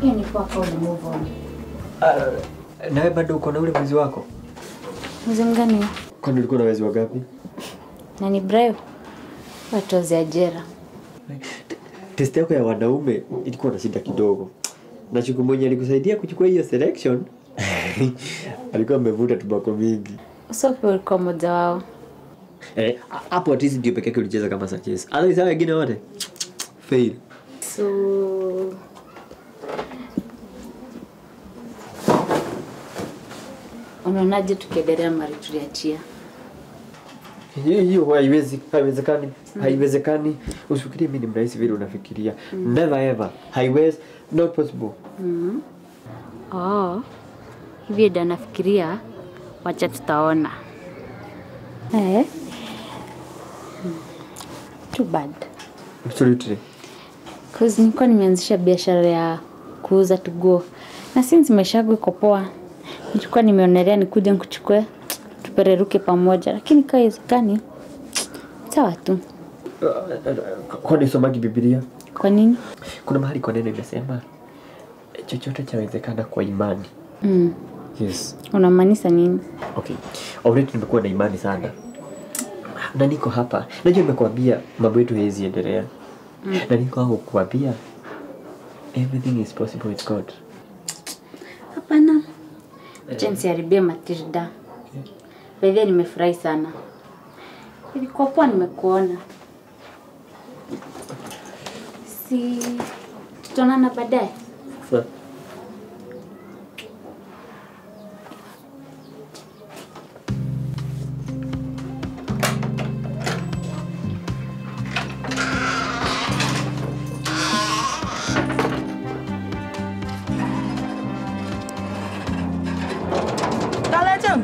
Pia ni poa kama uli move on. Uh, nawe bado uko na ule mwezi wako? Mwezi mgani huo? Kwani ulikuwa na mwezi wa gapi? Na ni Brayo. Watozi ajera. Test yako ya wanaume ilikuwa na shida kidogo. Na chuku mwenye alikusaidia kuchukua hiyo selection alikuwa amevuta tubako mingi. Usope ulikuwa mmoja wao. Eh, hapo at least ndio pekee yake ulicheza kama Sanchez. Otherwise hao wengine wote fail. So unaonaje tukiendelea mari tuliachia? Hiyo hiyo haiwezi, haiwezekani, haiwezekani. Usifikirie mimi ni mrahisi vile unafikiria. Never ever. Haiwezi, not possible. Oh, hivi ndo nafikiria, wacha tutaona. Eh? Hmm. Too bad. Absolutely. Cause nilikuwa nimeanzisha biashara ya kuuza tuguo na since maisha yangu iko poa, nilikuwa nimeonelea nikuje nikuchukue tupereruke pamoja, lakini kawezekani. Sawa tu. Kwani somagi Biblia? Kwa nini? Kuna mahali kwa neno imesema chochote chawezekana kwa imani. Mm. Yes. Unamaanisha nini? Okay. Already nimekuwa na imani sana. Na niko hapa. Najua nimekuambia mambo yetu haiwezi endelea. Na niko hapo kukuambia everything is possible with God. Hapana. Acha nisiharibie Matilda. By the way, nimefurahi sana. Ilikuwa poa nimekuona. Si tutaonana baadaye. Sasa Kaletem.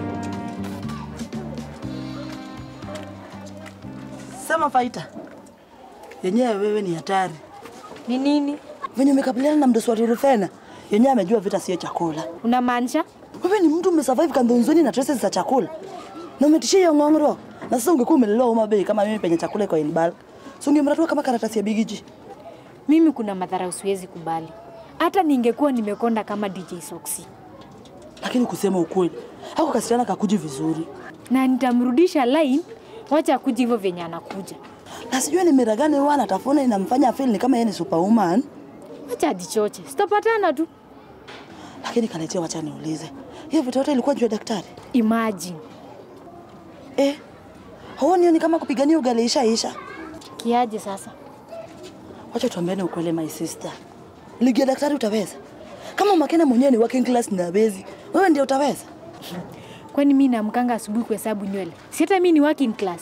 Sema faita. Yenyewe wewe ni hatari. Ni nini? Venye umekabiliana na mdosi wa Rufena, yenyewe amejua vita sio chakula. Unamaanisha? Wewe ni mtu umesurvive kandhonzoni na traces za chakula. Na umetishia hiyo ng'ong'oro. Na sasa ungekuwa umelelewa Homa Bay kama mimi penye chakula iko in bulk. So ungemratua kama karatasi ya bigiji. Mimi kuna madhara usiwezi kubali. Hata ningekuwa nimekonda kama DJ Soxy. Lakini kusema ukweli, hako kasichana kakuji vizuri. Na nitamrudisha line, wacha kuja hivyo venye anakuja. Na sijui ni mira gani huwa anatafuna inamfanya feel ni kama yeye ni superwoman. Wacha ajichoche. Sitapatana tu. Lakini kaletea, wacha niulize. Hiyo vitu yote ilikuwa juu ya daktari? Imagine. Eh, huoni ni kama kupigania ugali isha isha? Kiaje sasa? Wacha tuambiane ukweli my sister. Ligi ya daktari utaweza? Kama Makena mwenyewe ni working class na bezi, wewe ndio utaweza? Kwani mimi naamkanga asubuhi kuhesabu nywele? Si hata mimi ni working class.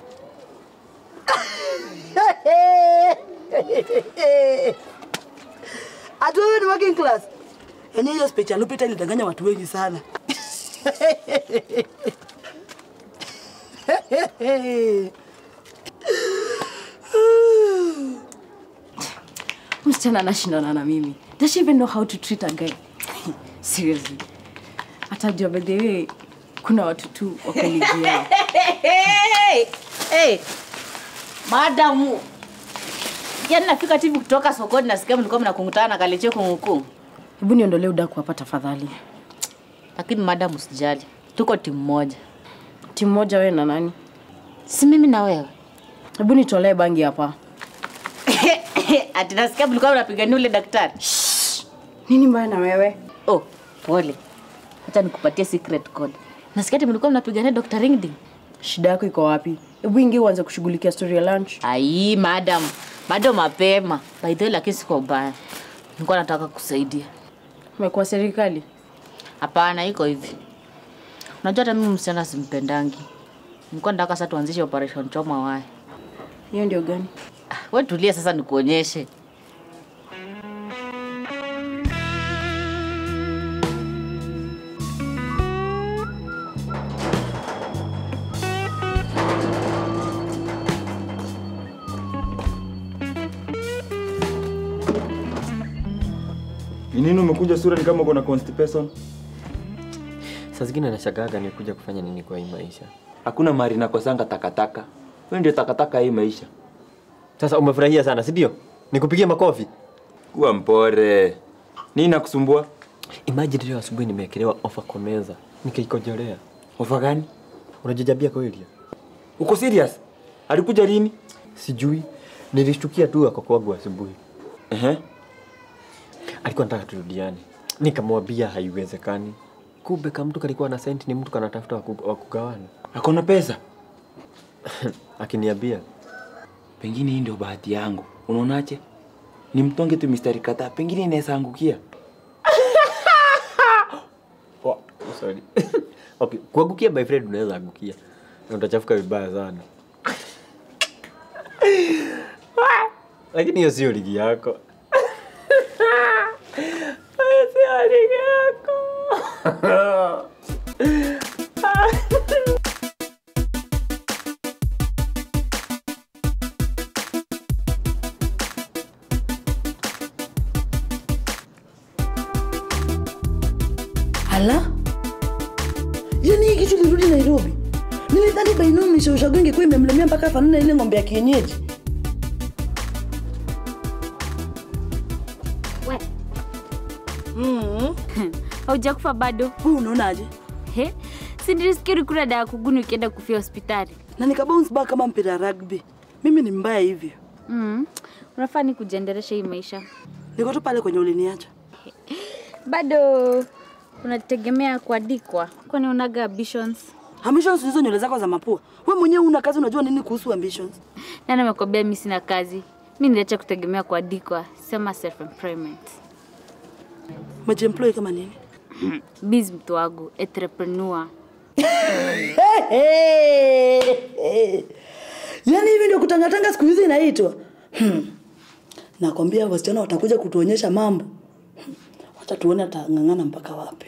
Ati wewe ni working class? Yaani hiyo speech ya Lupita ilidanganya watu wengi sana. msichana anashindana na mimi does she even know how to treat a guy seriously atajua by the way kuna watu tu wako ligi yao Hey, hey. Madamu. Yaani nafika tu hivi kutoka sokoni nasikia mlikuwa mnakungutana na kaleche kungukungu. hebu niondolee udaku hapa tafadhali Lakini madamu usijali. Tuko timu moja. timu moja wewe na nani Si mimi na wewe. hebu nitolee bangi hapa Ati nasikia mlikuwa mnapigania ule daktari. nini mbaya na wewe Oh, pole. Acha nikupatie secret code. Nasikia ati mlikuwa mnapigania Dr. Ringding. shida yako iko wapi hebu ingie uanze kushughulikia story ya lunch Ai, madam. Bado mapema. By the way, lakini siko ubaya. Nilikuwa nataka kusaidia. umekuwa serikali Hapana, iko hivi. Unajua hata mimi msichana simpendangi. Nilikuwa nataka sasa tuanzishe operation choma waya. hiyo ndio gani Ah, We tulia sasa nikuonyeshe. Ni nini umekuja sura ni kama uko na constipation? Saa zingine nashagaga ni kuja kufanya nini kwa hii maisha. Hakuna mari nakosanga takataka. Wewe ndio takataka hii maisha. Sasa umefurahia sana, si ndio? Nikupigie makofi. Kuwa mpore. Nini nakusumbua? Imagine leo asubuhi nimeekelewa ofa kwa meza. Nikaikojolea. Ofa gani? Unajijabia kweli? Uko serious? Alikuja lini? Sijui. Nilishtukia tu ako kwangu asubuhi. Ehe. Alikuwa anataka turudiane. Nikamwambia haiwezekani. Kumbe kama mtu kalikuwa na senti ni mtu kanatafuta wa ku- wa kugawana. Akona pesa? Akiniambia Pengine hii ndio bahati yangu. Unaonaje? Nimtonge tu mistari kadhaa, pengine inaweza angukia. Oh, sorry. okay, kuangukia my friend unaweza angukia. Na utachafuka vibaya sana. Lakini hiyo sio ligi yako. Hiyo sio ligi yako. Ala, yaani hii kitu lirudi Nairobi. Nilidhani bainu mishaushago ingekuwa imemlemea mpaka fanana ile ng'ombe ya kienyeji. Mm. haujakufa bado Huu unaonaje? he si nilisikiri kula dawa kuguni ukienda kufia hospitali Na nika bounce back kama mpira ya rugby. Mimi ni mbaya hivyo. mm. unafaa ni kujiendelesha hii maisha Niko tu pale kwenye uliniacha. bado unategemea kuandikwa kwani unaga ambitions Ambitions hizo nywele zako za mapua. Wewe mwenyewe una kazi unajua nini kuhusu ambitions? nani amekwambia mi sina kazi mi niliacha kutegemea kuandikwa sema self employment Umejiemploy kama nini? biz mtu wangu entrepreneur Yaani hivi ndio kutangatanga siku hizi inaitwa. Hmm. Nakwambia wasichana watakuja kutuonyesha mambo. Hmm. Wacha tuone atang'ang'ana mpaka wapi.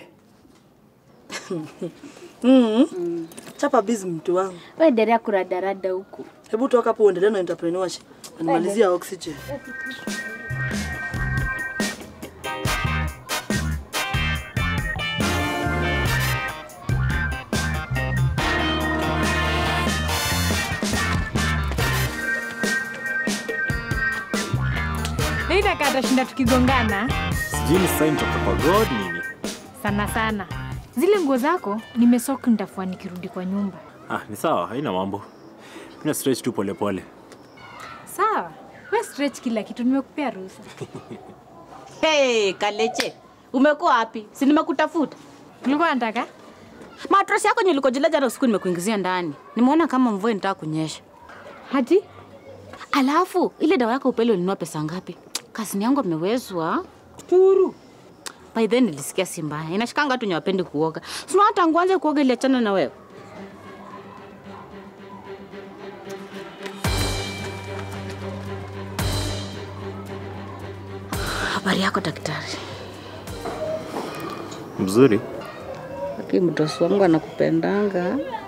mm. Chapa busy mtu wangu. we endelea kuradarada huku Hebu toka hapo uendelee na entrepreneurship. Nimalizia oxygen. Naitaka atashinda tukigongana Sijui ni sign toka kwa God nini? sana sana. Zile nguo zako nimesoki, nitafua nikirudi kwa nyumba. Ah, ni sawa, haina mambo. Mina stretch tu polepole. Sawa, we stretch kila kitu, nimekupea ruhusa. Hey, Kaleche, umekuwa wapi? Si nimekutafuta. Ulikuwa nataka Matrosi yako nilikojelea jana usiku nimekuingizia ndani. Nimeona kama mvua inataka kunyesha. hati Alafu ile dawa yako upele ulinunua pesa ngapi? Kasini yangu amewezwa. Turu. By then nilisikia si mbaya. Inashikanga tu nyawapendi kuoga. Sina hata nguanze kuoga ile achana na wewe. Habari yako daktari? Mzuri. Lakini mtosi wangu anakupendanga.